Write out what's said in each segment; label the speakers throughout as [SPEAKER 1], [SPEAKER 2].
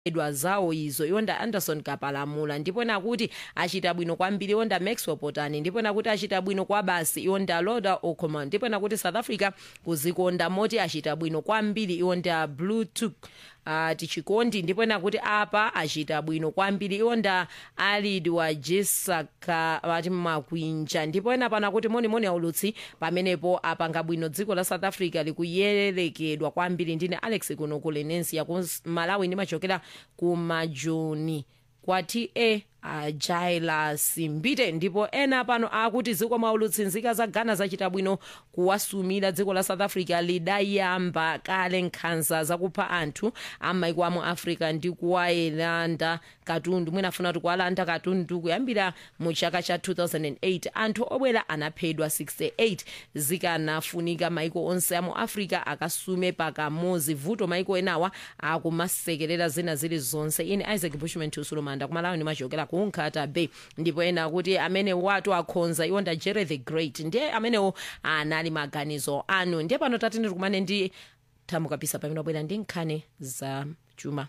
[SPEAKER 1] edwa zawo izo iwonda anderson kapalamula ndipo nakuti achita bwino kwambiri iwonda maxwell potani ndipo nakuti achita bwino kwa basi iwonda loda ocomon ndipo nakuti south africa kuzikonda moti achita bwino kwambiri iwonda bluetooth uh, tichikondi ndipo nakuti apa achita bwino kwambiri iwonda alid wa jesaka ati makwinja ndipo ena pana kuti monimoni aulutsi pamenepo apanga bwino dziko la south africa likuyelekedwa kwambiri ndine alex kuno ku lenesia ku malawi ndimachokera ku majoni kwati e ajaila simbite ndipo ena pano akuti ziko maulutsi nzika za ghana zachita bwino kuwasumira dziko la south africa lidayamba kale nkhanza zakupha anthu amaiko amu africa ndi kuwayelanda katundu mwinafuna kuti kuwalanda katundu kuyambira mu chaka cha 2008 anthu obwera anaphedwa 68 zikanafunika maiko onse amu africa akasume pakamozi vuto maiko enawa akumasekerera zina zili zonse ine isaac bushman tusulumanda kumalawi ndimachokera ku nkhata bay ndipo ena kuti amene watu akhonza iwonda jerry the great ndiye amenewo anali maganizo anu ndiye pano tatene tikumane ndi thamukapisa pamene wabwera ndi nkhani za chuma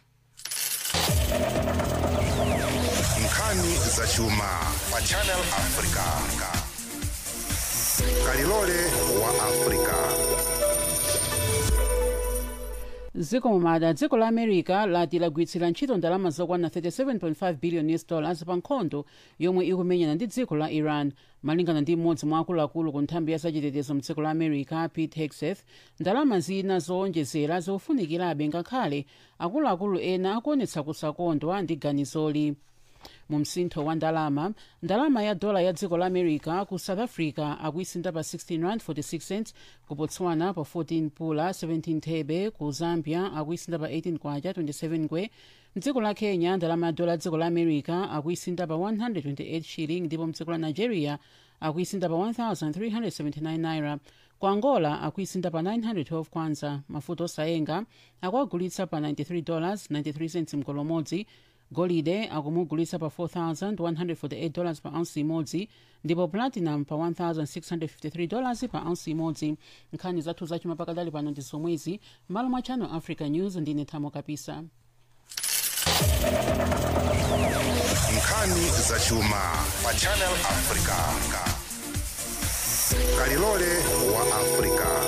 [SPEAKER 2] nkhani za chuma pa channel africa kalilole wa africa
[SPEAKER 3] dziko mumada dziko la america lati lagwiritsira ntchito ndalama zokwana 37.5 billion us dollars pa nkhondo yomwe ikumenyana ndi dziko la iran malingana ndi mmodzi mwa akuluakulu ku nthambi ya zachitetezo mdziko la america pete hegseth ndalama zina zowonjezera zikufunikirabe ngakhale akuluakulu ena akuonetsa kusakondwa ndi ganizoli mu msintho wa ndalama ndalama ya dola ya dziko la america ku south africa akuisinda pa 16 rand 46 cents ku botswana pa 14 pula 17 thebe ku zambia akuisinda pa 18 kwacha 27 ngwe mdziko la kenya ndalama ya dola ya dziko la america akuisinda pa 128 shilling ndipo mdziko la nigeria akuisinda pa 1379 naira ku angola akuisinda pa 912 kwanza mafuta osayenga akuagulitsa pa 93 dollars 93 cents mkolomodzi golide akumugulitsa pa 4148 dollars pa ounce imodzi ndipo platinum pa 1653 dollars pa ounce imodzi nkhani zathu zachuma pakadali pano ndi zomwezi m'malo mwa channel africa news ndine thamo kapisa
[SPEAKER 2] nkhani za chuma pa channel africa kalilole wa africa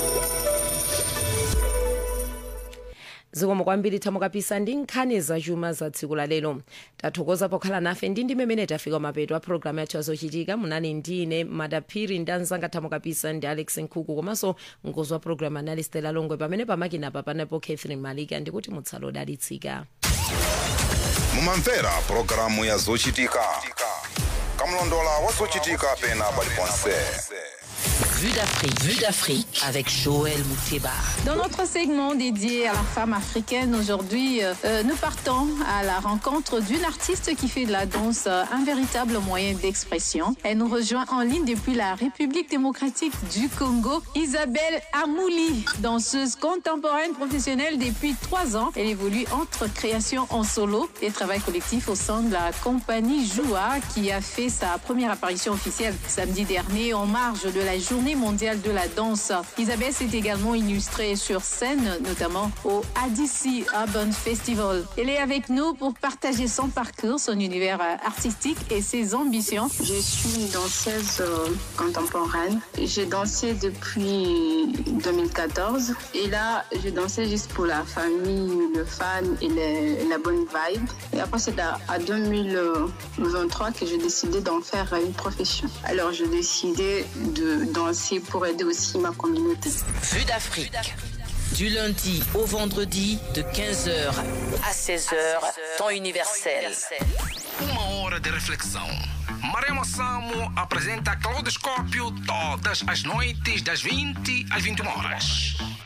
[SPEAKER 1] zikomo kwambiri thamukapisa ndi nkhani zachuma za tsiku la lero tathokoza pokhala nafe ndi ndi mmene tafika mapeto a programu yathu yazochitika munali ndine madaphiri ndi anzanga thamukapisa ndi alex nkhuku komanso mkonzi wa programu anali stela longwe pamene pamakinapa panapo catherine malika ndikuti mutsala odalitsika
[SPEAKER 2] mumamvera pulogalamu ya zochitika kamlondola wa zochitika pena paliponse
[SPEAKER 4] Vue d'Afrique. Vue d'Afrique avec Joël Mouteba.
[SPEAKER 5] Dans notre segment dédié à la femme africaine, aujourd'hui, euh, euh, nous partons à la rencontre d'une artiste qui fait de la danse euh, un véritable moyen d'expression. Elle nous rejoint en ligne depuis la République démocratique du Congo, Isabelle Amouli, danseuse contemporaine professionnelle depuis trois ans. Elle évolue entre création en solo et travail collectif au sein de la compagnie Joua qui a fait sa première apparition officielle samedi dernier en marge de la journée mondiale de la danse. Isabelle s'est également illustrée sur scène, notamment au ADC Urban Festival. Elle est avec nous pour partager son parcours, son univers euh, artistique et ses ambitions.
[SPEAKER 6] Je suis une danseuse euh, contemporaine. J'ai dansé depuis 2014 et là, je dansais juste pour la famille, le fan et le- la bonne vibe. Et après, c'est à, à 2023 que j'ai décidé d'en faire une profession. Alors, j'ai décidé de danser pour aider aussi ma communauté.
[SPEAKER 4] Vue d'Afrique. Du lundi au vendredi de 15h à 16h, temps universel.
[SPEAKER 7] Uma hora de reflexão. Maremo Samo apresenta Claudoscópio todas as noites das 20 às 21 horas.